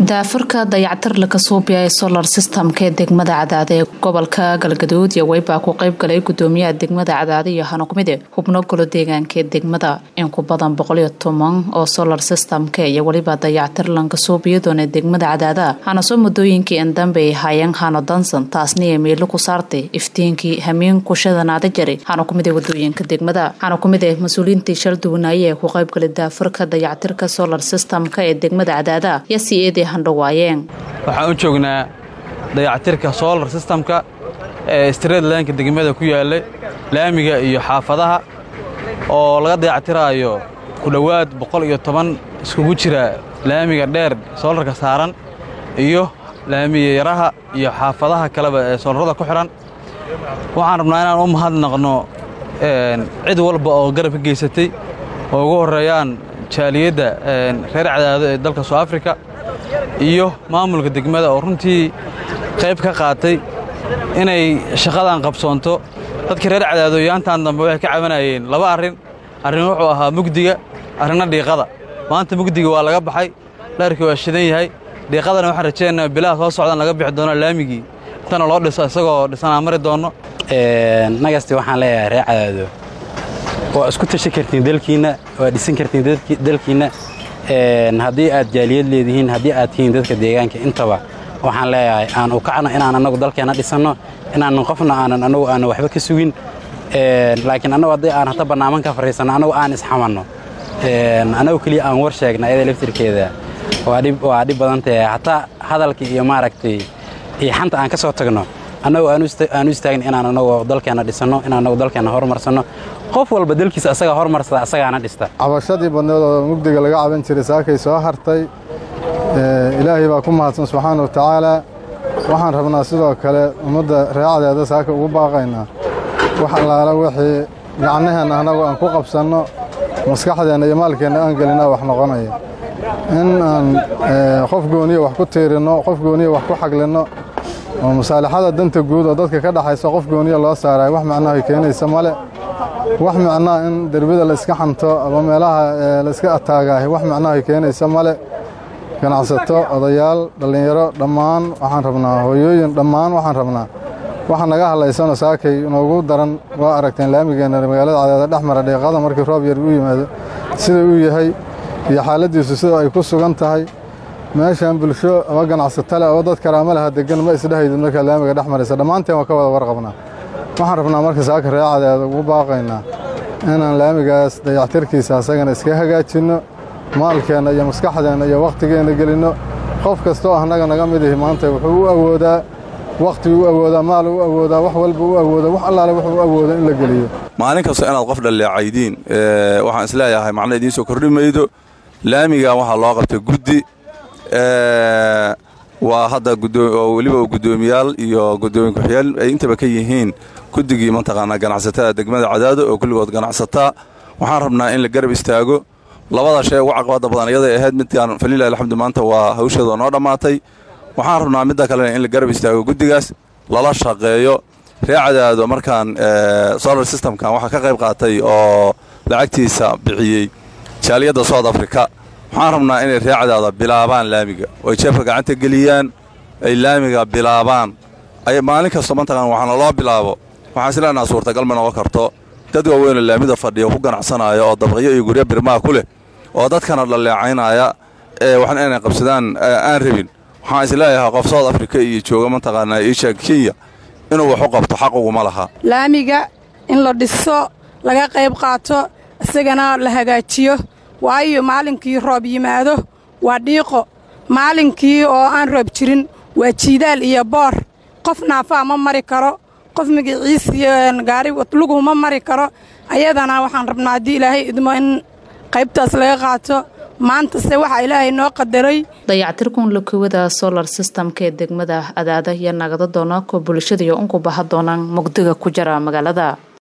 daafurka dayactir laga suubiya ee solar systemka ee degmada cadaade ee gobolka galgaduud iyo weybaa ku qeyb galay gudoomiyaha degmada cadaade iyo hanuqmide xubno golo deegaanka ee degmada in ku badan boqoliyo toban oo solar systemka iyo weliba dayactir lanka suubiyadoona degmada cadaada hanasoo muddooyinkii indambe ay haayeen hano dansan taasniya meelo ku saartay iftiinkii hamiin kushadanaada jari hanuqmide wadooyinka degmada hanuqmide mas-uuliyiintii shal duwanaaye ee ku qeybgalay daafurka dayactirka solar systemka ee degmada cadaada yasied waxaan u joognaa dayactirka solar systemka ee street laynka degmada ku yaallay laamiga iyo xaafadaha oo laga dayactiraayo ku dhowaad boqol iyo toban iskugu jira laamiga dheer soolarka saaran iyo laamiya yaraha iyo xaafadaha kaleba ee soolarrada ku xidhan waxaan rabnaa inaan u mahadnaqno cid walba oo garab ka geysatay oo ugu horreeyaan jaaliyadda reer cadaado ee dalka soo afrika iyo maamulka degmada oo runtii qayb ka qaatay inay shaqadan qabsoonto dadkii reer cadaadooyaantan dambe waxay ka cabanayeen laba arrin arrin wuxuu ahaa mugdiga arrinna dhiiqada maanta mugdiga waa laga baxay dharkii waa shidan yahay dhiiqadana waxaan rajaynaynaa bilaha soo socdaan laga bixi doono laamigii intana loo dhiso isagoo dhisanaa mari doonno nagasti waxaan leeyahay reer cadaado waa isku tashi kartiin dalkiinna waa dhisan kartiin dalkiinna haddii aad jaaliyad leedihiin haddii aad tihiin dadka deegaanka intaba waxaan leeyahay aan u kacno inaan annagu dalkeenna dhisanno inaanan qofna aanan annagu aanan waxba ka sugin laakiin annagu haddii aan hata bannaaman ka fadhiisanno annagu aan isxamanno annagu keliya aan war sheegna ayada laftirkeeda waa dhib badan tahay hataa hadalka iyo maaragtay iyo xanta aan ka soo tagno annagu aan u istaagna inaan annagu dalkeenna dhisanno inaan annagu dalkeenna horumarsanno qof walba dalkiisa asagaa hormarsada asagaana dhista cabashadii badneed oo mugdiga laga caban jiray saakay soo hartay ilaahay baa ku mahadsan subxaana wa tacaala waxaan rabnaa sidoo kale ummadda reecadeeda saaka ugu baaqaynaa wax allaala wixii gacnaheenna annagu aan ku qabsanno maskaxdeenna iyo maalkeenna aan gelinaa wax noqonaya in aan qof gooniya wax ku tiirinno qof gooniya wax ku xaglinno oo masaalixada danta guud oo dadka ka dhaxaysa qof gooniya loo saarayo wax macnahay keenaysa male wax macnaa in derbida la iska xanto ama meelaha layska ataagaahay wax macnahay keenaysa male ganacsato odayaal dhallinyaro dhammaan waxaan rabnaa hooyooyin dhammaan waxaan rabnaa waxa naga hadlaysanoo saakay inoogu daran waa aragteen laamigeenna magaalada cadeeda dhex mara dhiiqada markii roob yar u yimaado sida uu yahay iyo xaaladdiisu sida ay ku sugan tahay meeshan bulsho ama ganacsato leh oo dad karaama laha degan ma isdhehaydid markaad laamiga dhex maraysa dhammaanteen waa ka wada warqabnaa waxaan rabnaa marka saaka reecadeeda ugu baaqaynaa inaan laamigaas dayactirkiisa asagana iska hagaajinno maalkeenna iyo maskaxdeenna iyo wakhtigeenna gelinno qof kastooo annaga naga mid ihi maanta wuxuu u awoodaa wakhtiguu u awoodaa maal u awoodaa wax walba u awooda wax allaale wuxuu u awooda in la geliyo maalin kasta inaad qof dhalleecaydiin waxaan isleeyahay macna idiin soo kordhi maydo laamigan waxaa loo qabtay guddi waa hadda weliba guddoomiyaal iyo guddoomiye ku-xigeel ay intaba ka yihiin guddigii mataqaanaa ganacsatada degmada cadaado oo kulligood ganacsataa waxaan rabnaa in la garab istaago labada shay ugu caqabada badan iyaday ahayd midkaan falilah alxamdu maanta waa hawsheeda noo dhammaatay waxaan rabnaa midda kalena in la garab istaago guddigaas lala shaqeeyo ree cadaado markaan solar systemkan waxaa ka qayb qaatay oo lacagtiisa bixiyey jaaliyadda south africa waxaan rabnaa inay ree cadaado bilaabaan laamiga oo ay jeebka gacanta geliyaan ay laamiga bilaabaan maalin kasta mataqaan waxaana loo bilaabo waxaan isleenaha suurtagal ma noqon karto dad waaweynoo laamida fadhiya ku ganacsanaya oo dabaqyo iyo guryo birmaha ku leh oo dadkana dhaleecaynaya ee waxna inay qabsadaan aan rabin waxaan isleeyahay qof south africa iyo jooga mataqaanaa iisha kenya inuu wax u qabto xaq uguma laha laamiga in la dhiso laga qayb qaato isagana la hagaajiyo waayo maalinkii roob yimaado waa dhiiqo maalinkii oo aan roob jirin waa jiidaal iyo boor qof naafaa ma mari karo qof magaciis iyo gaari luguhu ma mari karo ayadana waxaan rabnaa haddii ilaahay idmo in qaybtaas laga qaato maantase waxaa ilaahay noo qadaray dayactirkun lakowada solar systemka ee degmada adaada iyo nagada doona ko bulshada iyo unku baha doonaan mugdiga ku jira magaalada